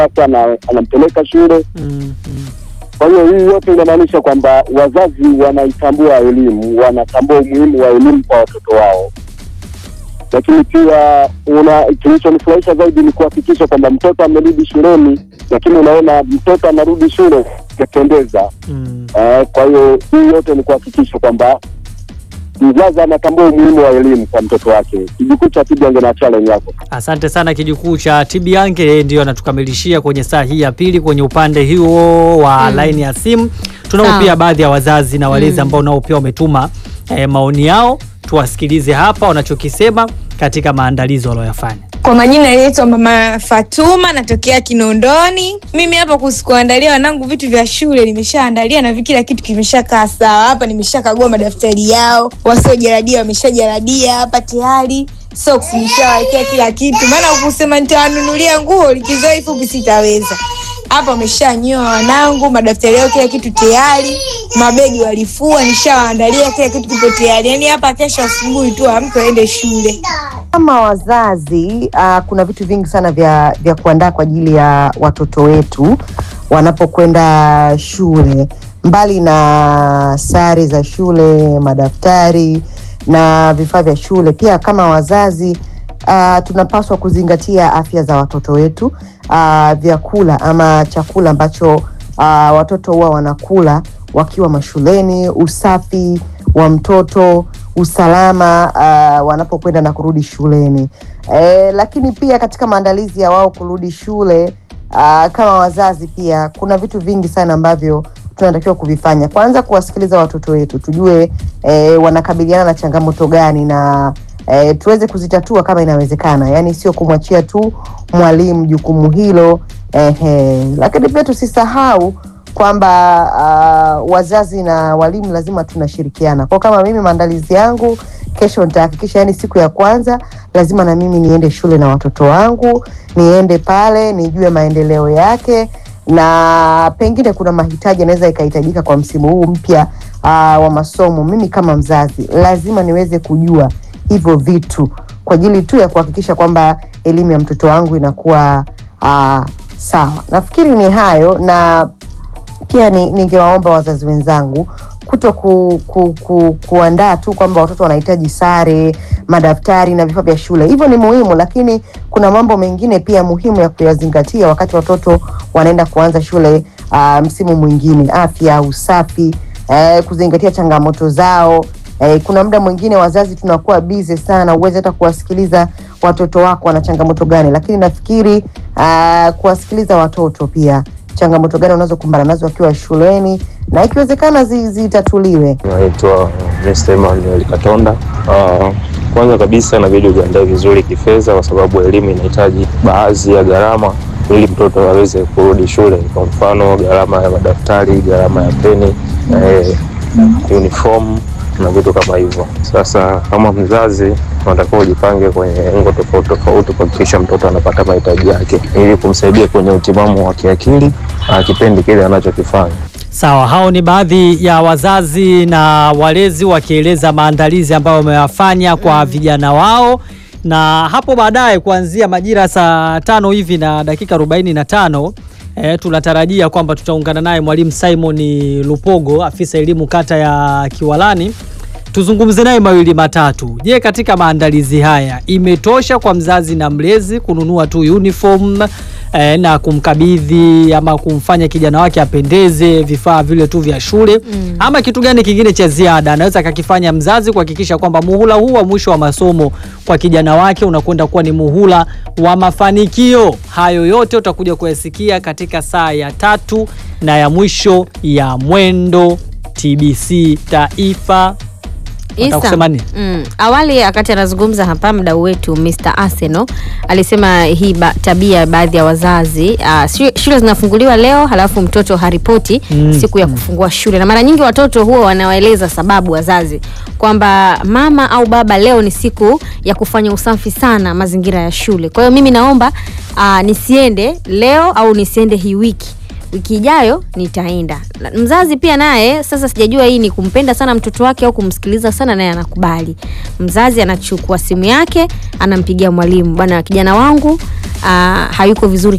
sasa ana- anampeleka shule. Mm, mm. Kwa hiyo hii yote inamaanisha kwamba wazazi wanaitambua elimu, wanatambua umuhimu wa elimu kwa watoto wao, lakini pia una kilichonifurahisha zaidi ni kuhakikisha kwamba mtoto amerudi shuleni, lakini unaona mtoto anarudi shule yapendeza. Mm. Eh, kwa hiyo hii yote ni kuhakikisha kwamba mzazi anatambua umuhimu wa elimu kwa mtoto wake. Kijukuu cha Tibiange na challenge yako. Asante sana kijukuu cha Tibiange, yeye ndio anatukamilishia kwenye saa hii ya pili kwenye upande huo wa laini ya simu. Tunao Sawa. pia baadhi ya wazazi na walezi ambao nao pia wametuma eh, maoni yao, tuwasikilize hapa wanachokisema katika maandalizi walioyafanya. Kwa majina yanaitwa Mama Fatuma, natokea Kinondoni. Mimi hapa kuhusu kuandalia wanangu vitu vya shule nimeshaandalia na vi- kila kitu kimeshakaa sawa. Hapa nimeshakagua madaftari yao, wasiojaradia wameshajaradia hapa tayari. Socks nimeshawekea kila kitu, maana kusema nitawanunulia nguo likizo hii fupi sitaweza. Hapa wameshanyoa wanangu, madaftari yao kila kitu tayari, mabegi walifua, nishawaandalia kila kitu kipo tayari. Yaani hapa kesho asubuhi tu amke aende shule. Kama wazazi uh, kuna vitu vingi sana vya, vya kuandaa kwa ajili ya watoto wetu wanapokwenda shule, mbali na sare za shule, madaftari na vifaa vya shule. Pia kama wazazi uh, tunapaswa kuzingatia afya za watoto wetu, uh, vyakula ama chakula ambacho uh, watoto huwa wanakula wakiwa mashuleni, usafi wa mtoto, usalama uh, wanapokwenda na kurudi shuleni. E, lakini pia katika maandalizi ya wao kurudi shule uh, kama wazazi pia kuna vitu vingi sana ambavyo tunatakiwa kuvifanya. Kwanza kuwasikiliza watoto wetu, tujue e, wanakabiliana na changamoto gani na e, tuweze kuzitatua kama inawezekana, yaani sio kumwachia tu mwalimu jukumu hilo ehe. Lakini pia tusisahau kwamba uh, wazazi na walimu lazima tunashirikiana. Kwa kama mimi maandalizi yangu kesho nitahakikisha, yani siku ya kwanza lazima na mimi niende shule na watoto wangu, niende pale nijue maendeleo yake, na pengine kuna mahitaji yanaweza ikahitajika kwa msimu huu mpya uh, wa masomo. Mimi kama mzazi lazima niweze kujua hivyo vitu kwa ajili tu ya kuhakikisha kwamba elimu ya mtoto wangu inakuwa uh, sawa. Nafikiri ni hayo na pia ni- ningewaomba wazazi wenzangu kuto ku, ku, ku, kuandaa tu kwamba watoto wanahitaji sare, madaftari na vifaa vya shule. Hivyo ni muhimu, lakini kuna mambo mengine pia muhimu ya kuyazingatia wakati watoto wanaenda kuanza shule uh, msimu mwingine: afya, usafi, eh, kuzingatia changamoto zao. Eh, kuna muda mwingine wazazi tunakuwa bize sana, uweze hata kuwasikiliza watoto wako wana changamoto gani, lakini nafikiri uh, kuwasikiliza watoto pia changamoto gani wanazokumbana nazo wakiwa shuleni na ikiwezekana zi- zitatuliwe. Naitwa Mr. Emmanuel Katonda. Uh, kwanza kabisa inabidi ujiandae vizuri kifedha, kwa sababu elimu inahitaji baadhi ya gharama ili mtoto aweze kurudi shule. Kwa mfano gharama ya madaftari, gharama ya peni, eh, uniform na vitu kama hivyo. Sasa kama mzazi unatakiwa ujipange kwenye engo tofauti tofauti kuhakikisha mtoto anapata mahitaji yake ili kumsaidia kwenye utimamu wa kiakili uh, kipindi kile anachokifanya. Sawa, hao ni baadhi ya wazazi na walezi wakieleza maandalizi ambayo wameyafanya kwa vijana wao, na hapo baadaye kuanzia majira saa tano hivi na dakika arobaini na tano eh, tunatarajia kwamba tutaungana naye mwalimu Simon Lupogo, afisa elimu kata ya Kiwalani, tuzungumze naye mawili matatu. Je, katika maandalizi haya imetosha kwa mzazi na mlezi kununua tu uniform eh, na kumkabidhi ama kumfanya kijana wake apendeze vifaa vile tu vya shule mm. ama kitu gani kingine cha ziada anaweza akakifanya mzazi kuhakikisha kwamba muhula huu wa mwisho wa masomo kwa kijana wake unakwenda kuwa ni muhula wa mafanikio. Hayo yote utakuja kuyasikia katika saa ya tatu na ya mwisho ya Mwendo TBC Taifa. Unataka kusema nini? mm, awali wakati anazungumza hapa mdau wetu Mr. Arsenal alisema hii ba, tabia ya baadhi ya wazazi uh, shule zinafunguliwa leo halafu mtoto haripoti Mm, siku ya kufungua shule, na mara nyingi watoto huwa wanawaeleza sababu wazazi kwamba mama au baba, leo ni siku ya kufanya usafi sana mazingira ya shule, kwa hiyo mimi naomba uh, nisiende leo au nisiende hii wiki wiki ijayo nitaenda. Na Mzazi pia naye sasa, sijajua hii ni kumpenda sana mtoto wake au kumsikiliza sana, naye anakubali. Mzazi anachukua simu yake, anampigia mwalimu, bwana, kijana wangu aa, hayuko vizuri